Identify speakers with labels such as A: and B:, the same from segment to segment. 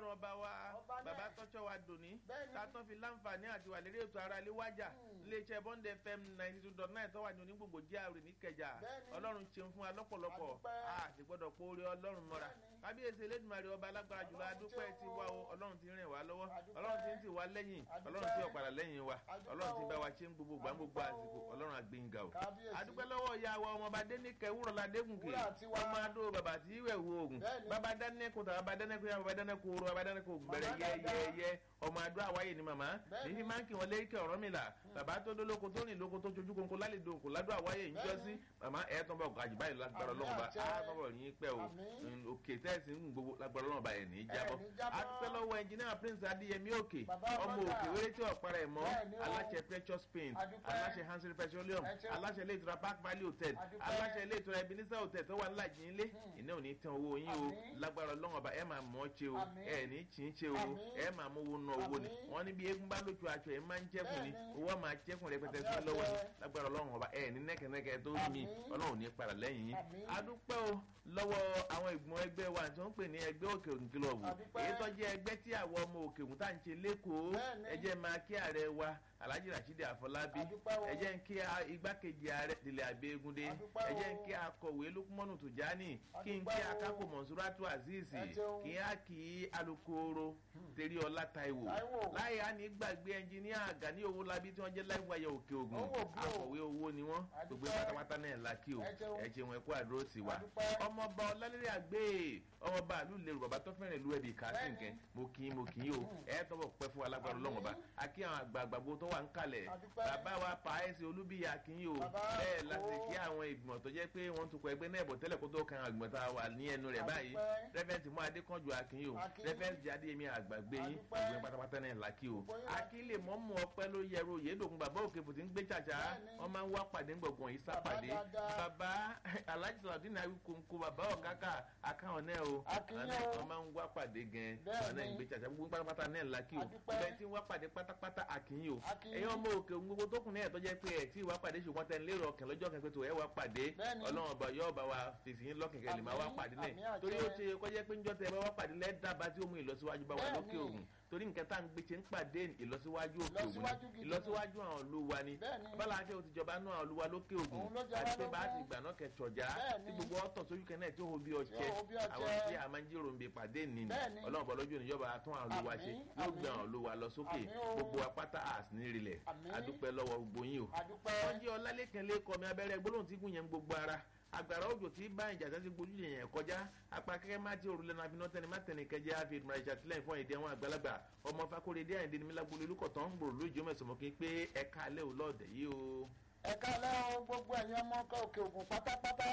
A: ọlọ́run ọba wa
B: Ọba náà.
A: bàbá tọ́jọ́ wa dòní
B: Bẹ́ẹ̀ni.
A: ká tán fi láǹfààní àti wà lérí ètò ara ilé wájà iléeṣẹ́ bond fm ninety two dot nine tó wà ní onígbògbò jíàrè níkẹjà
B: Bẹ́ẹ̀ni.
A: ọlọ́run ṣeun fún wa lọ́pọ̀lọpọ̀
B: Adúpẹ́.
A: a sì gbọ́dọ̀ pé orí ọlọ́run mọ́ra
B: Bẹ́ẹ̀ni.
A: kábíyèsí elédùnmarè ọba alágbára jùlọ
B: Ọlọ́run
A: adúpẹ́
B: ṣeun
A: ti
B: o.
A: wá o ọlọ́run ti rìn wá lọ́wọ́
B: Adúpẹ́.
A: ọlọ́run ti ń tì wá lẹ́yìn
B: Adúpẹ́.
A: ọlọ́run ti ọ̀padà lẹ́yìn wa
B: Adúpẹ́
A: ọlọ́run ti
B: o.
A: bá wa ṣe ń gbogbo gbà ń gbogbo
B: Adúpẹ́
A: àsìkò
B: o.
A: ọlọ́run àgbéǹga o
B: Kábíyèsí.
A: adúpẹ́ lọ́wọ́ ìyá wa ọmọọba dénìkẹ́ wúrọ̀lá dégùnkè
B: Wúrà tiwa.
A: ọmọ adó bàbá tí ìwẹ̀ wo oògùn
B: Bẹ́ẹ̀ni.
A: bàbá dánẹ́kùn tàbá bàbá dánẹ́kùn yá bàbá dánẹ́kùn oró bàbá dánẹ́kùn ògùn bẹ̀rẹ̀
B: Màmá dáadáa.
A: yẹ́yẹ́yẹ́ ọmọ adó àwáyé ni màmá
B: Bẹ́ẹ̀ni.
A: èyí máa ń kí wọn léríkẹ́ ọ̀rọ̀ mi là bàbá tó dólóko tó rìn lóko tó jojú kónkó lálejò òkú ládùn àwáyé ń jọ sí màmá ẹ̀ tán bọ̀ gàjù báyìí lágbára
B: Àmín
A: ọlọ́run bá
B: àṣẹ.
A: á tán bọ̀ yín pẹ́ o
B: Àmín.
A: Mm, òkè tẹ́sí ń gbogbo lágbára ọlọ́run bá ẹ̀ ní í jábọ́
B: ní jábọ́.
A: adúpẹ́ lọ́wọ́ ẹnjìnìá prince adéyẹmí òkè
B: Bàbá
A: ọmọ
B: Bọ́dà.
A: òkè wéré tí ọ̀pára ẹ̀ mọ́
B: Bẹ́ẹ̀ni o.
A: aláṣẹ precious paint
B: Adúpẹ́.
A: aláṣẹ hansel petroleum
B: Ẹ ṣeun.
A: aláṣẹ ilé ìtura park valley hotel
B: Adúpẹ́.
A: aláṣẹ ilé ìtura ebenezer hotel tó wà ńlá jìnlé iná ò ní tán owó yín o
B: Àmín.
A: lágbára ọlọ́run ọba ẹ máa mọ̀ ọ́ ṣe o
B: Àmín.
A: ẹ ní tí ń ṣe o
B: Àmín.
A: ẹ máa mú owó ná owó ni
B: Àmín.
A: wọ́n ní bí eégún bá lójú aṣọ ẹ máa ń jẹ́kùn ni
B: Bẹ́ẹ̀ni.
A: owó máa jẹ́kùn rẹpẹtẹ sí
B: Àmín
A: lọ́wọ́ ni
B: àṣẹ.
A: lágbára ọlọ́run ọba ẹ ní nẹ́kẹ̀nẹ́kẹ̀ tó mi
B: Àmín.
A: ọlọ́run ò ní padà lẹ́yìn yín
B: Àmín.
A: adúpẹ́ o lọ́wọ́ àwọn ìgbìmọ̀ ẹgbẹ́ wa tí wọ́n ń pè ní ẹgbẹ́ òkè ògùn kílọ̀bù
B: Adúpẹ́.
A: èyí tó jẹ́ ẹgbẹ́ tí àwọn ọmọ òkè ògùn tá à ń ṣe lẹ́kọ̀ọ́
B: Bẹ́ẹ̀ni.
A: ẹ jẹ́ máa kí ààrẹ wa alhaji rasheed afọlábí
B: Adúpẹ́ o.
A: ẹ jẹ́ ń kí a- igbákejì ààrẹ tilẹ̀ abẹ́gúndé
B: Adúpẹ́
A: ẹ jẹ́ ń
B: o.
A: kí akọ̀wé lukumanu tujani kí n kí
B: Adúpẹ́ o.
A: akápò mọ̀nsúrátù azeez
B: Ẹ ṣeun.
A: kí á kí alukoro teríọlá taiwo
B: Táíwò.
A: láyé á ní gbàgbé ẹnjìníà gani owólabí tí wọ́n jẹ́ láìwáyé òkè ògùn
B: Owó bí o.
A: akọ̀wé owó ni wọ́n
B: Adúpẹ́.
A: gbogbo pátápátá náà la kí o
B: Ẹ ṣeun.
A: ẹ ṣeun ẹ kú àdúró sí wa
B: Adúpẹ́.
A: ọmọọba ọlálẹ́rẹ́ àgbẹ̀ ọmọọba àlú lèrò bàbá tó fẹ́ràn ìlú ẹ̀bì kásìnkẹ́ mo kì í mo kì í o ẹ tọ́bọ̀ pẹ́ fún alágbára
B: Àmín.
A: ọlọ́mọba a kí àwọn àgbààgbà tó wà ń kalẹ̀
B: Adúpẹ́.
A: bàbá wa pààyèsí olúbíyà kì í o
B: Bàbá
A: bẹ́ẹ̀
B: o.
A: láti kí àwọn ìgbìmọ̀ tó jẹ́ pé wọ́n tukọ̀ ẹgbẹ́ náà bọ̀ tẹ́lẹ̀ kó tó kan àwọn ìgbìmọ̀ tá a wà ní ẹnu rẹ̀ báyìí
B: Adúpẹ́.
A: rẹ́fẹ̀ntì mú adékànjú akin o
B: Akin.
A: rẹ́fẹ̀ntì adéyẹmí àgbàgbé yín
B: Adúpẹ́.
A: ìgbìmọ̀ pátápátá náà làkì o
B: Gbogbo yín.
A: akin lè mọ́ mú ọpẹ́ ló yẹru yédòkun bàbá òkè fòtí ń gbé tsàtsà
B: Bẹ́ẹ̀ni.
A: wọ́n máa ń wá pàdé ńgbọ̀gbọ̀n yìí sápàdé
B: dáadáa.
A: bàbá alhaji saladin awikonko bàbá ọ̀kákà akáwọn náà o
B: Akin
A: àwọn
B: yín
A: náà
B: o.
A: wọ́n máa ń wá pàdé gan
B: Bẹ́ẹ̀ni.
A: àwọn náà ń gbé tsàtsà gbogbo pátápátá náà làkì o
B: Adúpẹ́.
A: bẹ́ẹ̀ tí ń wá pàdé pátápátá akin yìí o
B: Akin
A: ẹ̀yin
B: yín.
A: ọmọ òkè òun gbogbo tó kùn ní ẹ̀tọ́ jẹ́ pé ẹ̀ tí ìwà pàdé ṣùgbọ́n tẹ́ ń lérò ọkàn lọ́jọ́ kan pé tó ẹ̀ wá pàdé
B: Bẹ́ẹ̀ni.
A: ọlọ́run ọba yóò bá wa fèsì yín lọ́kàn kẹ́lẹ́ máa wá
B: Àmín,
A: pàdé
B: àmín
A: náà
B: àṣẹ.
A: torí ó ṣe kọjá pé njọ́ tẹ ẹ bá wá pàdé lẹ́dàbà tí ó mú ìlọsíwájú bá wa
B: Bẹ́ẹ̀ni.
A: lókè ògùn torí nǹkan tá à ń gbé ṣe ń pàdé ìlọsíwájú òkè ògùn
B: Ìlọsíwájú
A: ni
B: gidi ni.
A: ìlọsíwájú àwọn olúwa ni
B: Bẹ́ẹ̀ni.
A: abala àti òtí ìjọba náà olúwa lókè ògùn
B: Òun ló jẹ wá
A: àti pé bá a
B: lógún.
A: ti gbà náà kẹtọ̀já
B: Bẹ́ẹ̀ni.
A: tí gbogbo ọ̀tọ̀ sójú kan náà tí ó ho bí ọ̀chẹ́
B: Tí ó ho bí ọ̀chẹ́.
A: àwọn tí a máa ń jíròrò ń bi pàdé nì ní
B: Bẹ́ẹ̀ni.
A: ọlọ́run bọ̀ lójú ìjọba tún àwọn olúwa ṣe
B: Àmín,
A: yóò gbé
B: àmín.
A: àwọn olúwa lọ sókè
B: Àmín o.
A: gbogbo apáta àsìnírilẹ̀
B: Àmín.
A: adúpẹ́ lọ́wọ́ gbogbo yín o
B: Adúpẹ́.
A: wọ́n jẹ́ ọlálẹ́kàn lẹ́kọ̀ọ́ mi abẹ́rẹ́ gbólóhùn tí gùn yẹn ń gbogbo ara agbára òjò tí bá ìjà sẹ́sẹ́ gbójú yẹn kọjá apá kẹ́kẹ́ má ti òrùlé náà abiná tẹni má tẹni kẹjẹ àfi ìdúrà ìṣàtìlẹ́yìn fún èdè àwọn àgbàlagbà ọmọ fakorede àyìndé ni mílágbólé olùkọ̀tàn ń gbòòrò lójú mẹ́sàn-án kí pé ẹ̀ka alẹ́ ò lọ́ọ̀dẹ̀ yìí o.
B: ẹ̀ka alẹ́ o gbogbo ẹ̀yin ọmọ ọkọ̀ òkè ògùn pátápátá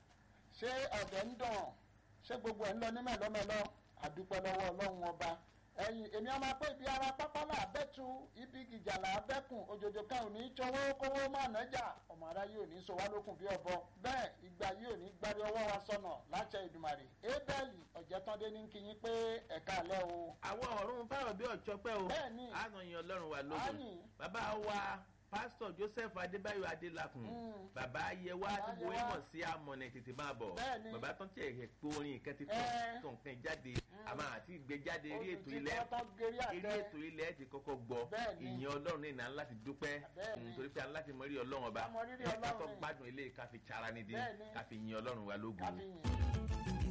B: ṣé ọ̀dẹ̀ ń dàn ṣé gbogbo ẹ̀ ń lọ ní mẹ́lọ́mẹ́lọ́ àdúpẹ́ lọ́wọ́ ọlọ́run ọba ẹ̀yin èmi ọmọ pé ibi ara pápá là bẹ́tu ibi gìjà là bẹ́kùn òjòjò kan ò ní í tọwọ́ kówó má nájà ọmọ ara yìí ò ní í sọ wá lókun bí ọbọ bẹ́ẹ̀ ìgbà yìí ò ní í gbárí ọwọ́ wa sọnà láṣẹ ìdùmàrè ébẹ́ẹ̀lì ọ̀jẹ̀tọ́dé ní kí yín pé ẹ̀ka alẹ́ o.
A: àwọn ọ̀run fáwọn bí ọ̀chọ́pẹ́ o
B: Bẹ́ẹ̀ni.
A: ànàyàn ọlọ́run wa lógun
B: Àní.
A: bàbá wa pásítọ̀ joseph adébáyọ̀ adélakùn
B: Mm.
A: bàbá ayẹwà
B: Bàbá
A: tí mo
B: Ayẹwà.
A: mọ̀ sí amọ̀nà tètè máa bọ̀
B: Bẹ́ẹ̀ni.
A: bàbá tó ń tẹ̀ ẹ̀ pé orin ìkẹ́ ti
B: Ẹ́.
A: tàn tó nǹkan jáde àmọ́ àti ìgbé jáde eré ètò ilẹ̀
B: Olùtítọ́ gerí àtẹ.
A: eré ètò ilẹ̀ ti kọ́kọ́ gbọ́
B: Bẹ́ẹ̀ni.
A: ìyẹn ọlọ́run ní ìnáwó láti dúpẹ́
B: Bẹ́ẹ̀ni.
A: nítorí pé aláti mọ rí ọlọ́run ọba
B: Ká mọ rírì
A: ká tó
B: Ọlọ́run.
A: gbádùn ilé káfi tsara nídìí
B: Bẹ́ẹ̀ni.
A: káfi yin ọlọ́run wa lógun.
B: káfíyìn.